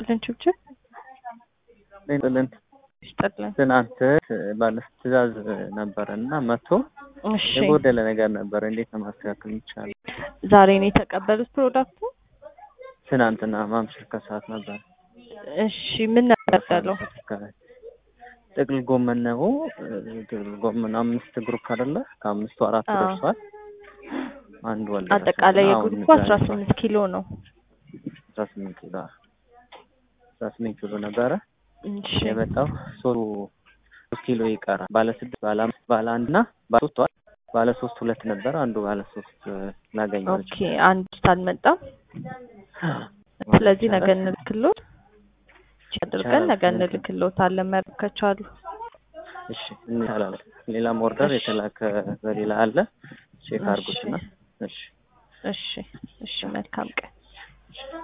ይስጥልን ችብችብ ጥልን ይስጥልን። ትናንት ባለ ትእዛዝ ነበረ እና መቶ እሺ የጎደለ ነገር ነበረ። እንዴት ነው ማስተካከል የሚቻለው? ዛሬ ነው የተቀበሉት ፕሮዳክቱ? ትናንትና ማምሸት ከሰዓት ነበር። እሺ ምን ነበር ያለው? ጥቅል ጎመን ነው። ጥቅል ጎመን አምስት ግሩፕ አይደለ? ከአምስቱ አራቱ አዎ። ደርሷል። አንድ ወልደ አጠቃላይ የግሩፑ አስራ ስምንት ኪሎ ነው። አስራ ስምንት ኪሎ አስራ ስምንት ኪሎ ነበረ እሺ የመጣው ሶስቱ ሶስት ኪሎ ይቀራል። ባለ ስድስት ባለ አምስት ባለ አንድ እና ባለ ሶስት ዋል ባለ ሶስት ሁለት ነበረ። አንዱ ባለ ሶስት ላገኘው ኦኬ አንድ አልመጣም። ስለዚህ ነገ እንልክሎት አድርገን ነገ እንልክሎታለን መረከብ ከቻሉ። እሺ እንላለን። ሌላም ኦርደር የተላከ በሌላ አለ። ቼክ አድርጉትና እሺ እሺ እሺ መልካም ቀን